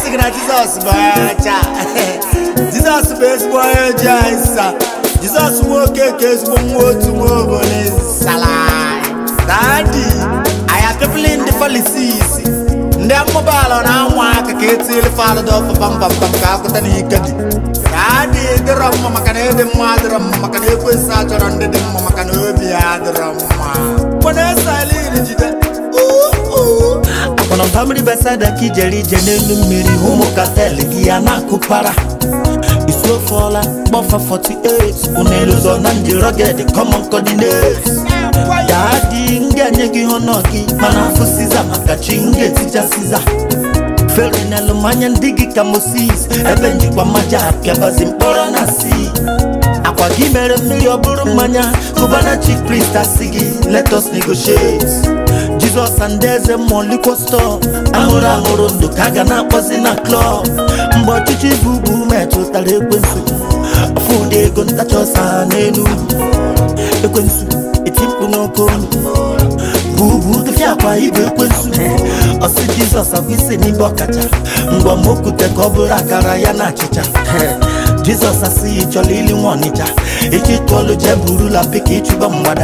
sị gị na jizọs bụ onye ọcha jizọs bụ ezigbo onye ji anyị nsa jizọs nwoke ka ezigbo nwa otu nwa obodo nsala dadi aya pepụl ndị falisis ndị mmụbaala na anwa aka ka etili falụda ọfụfambambam ka akụta na ike dị ka adị dịrọ mma maka na ebe mma adịrọ mma maka na ekwesị achọrọ ndị dị mma maka na obi ya adịrọ mma mana esalin jide akpọrọ mpamiri besada ka ijere ije n'elu mmiri ụmụ katel gị ya na-akụpara isi ofe ọla kpọfa 48 unelụzọ na ndị rọged common coordinates ya dị m ga-enye gị honọ gị mana afụ siza maka chi m ga-etija siza fere n'elu mmanya ndị gị ka moses ebe njikwa mmaja apịabazi mkpọrọ na si akwa gị mere mmiri ọ bụrụ mmanya kụbana chief priest asị gị let us negotiate jizọs and eze mmụọ likwo stọ ahụrụ ahụrụ ndụ ka a ga na-akpọzi na klọb mgbe ọchịchị bụ ugwu metụtara ekwensu fụdị ego ntacha ọsa n'elu ekwensu eti mkpu n'oke olu bubu dịfịa akwa ibe ekwensu ọsị jizọs abụ isi n'ibe ọkacha mgbe mokwute ka ọ bụrụ akara ya na achịcha jizọs asịghị chọrọ ili nwa ọnịcha echi tụọlụ jee burula pika ịchụba mgbada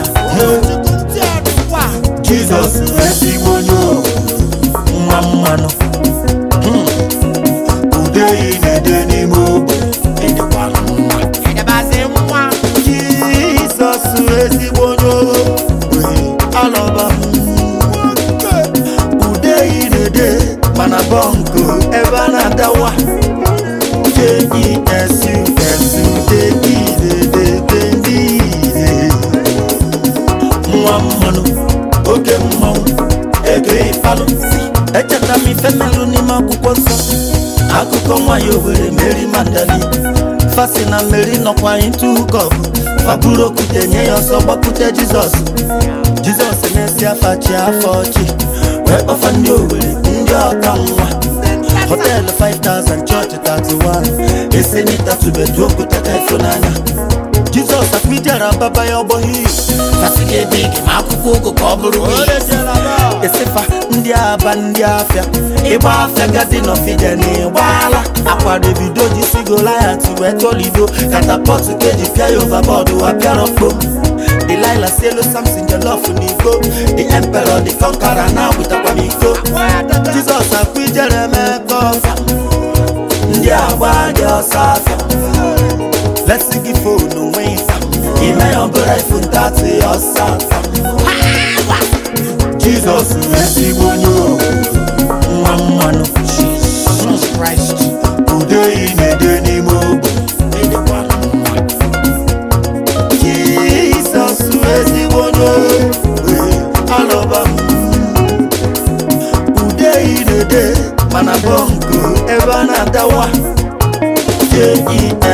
jizọs ezigbo onye ohu, nwa mmanụ Hmm. ude ị na-ede n'ime ogbe ịdịkwara mma jizọs ezigbo onye ohu, alọba m ude ị na-ede mana bọnkụ ebe a na-adawa J-E-S-U-S-U-D-E-D-E-D-E nwa mmanụ oge mmanwụ ego ịfalụ echeta m ife melụ n'ime akwụkwọ nsọ akụkọ nwanyị owere meri mandali fasi na meri nọkwa into hookup faburu okwute nye ya ọsọ gbapute jizọs jizọs na-esi afa chi afọ ọchị wee kpọfa ndị owere ndị ọka nwa họteelụ 5000 chọọchị 31 esenitatubedu okwute ka ịfụnanya jizọs akwidara baba ya ọgbọghị fasị gị ebe ige ma akwụkwọ ụgụ ka ọ bụrụ esifa ndị aba ndị afịa ịgba afịa gadi n'ọfịja na ịgbaala akwa davido ji si goliat wee tọlido katapọtụ ka eji pịa ya ovabọọdụ wa pịarọ kpo Delilah si elu Samson jollof n'iko The emperor the conqueror na agwụtakwa m iko Jizọs akwa ijere mebe ọfa ndị agba dị ọsọ afịa lesi gị fonu nwee ịsa ime ya ọbụla ifu ntatị ọsọ afịa Jizọs ezigbo onye ohu, nwa mmanụ ude ị na-ede n'ime ogbe ịdịkwara mma Jizọs ezigbo onye ohu, alọba m ude ị na-ede mana bọnkụ ebe a na-adawa J.E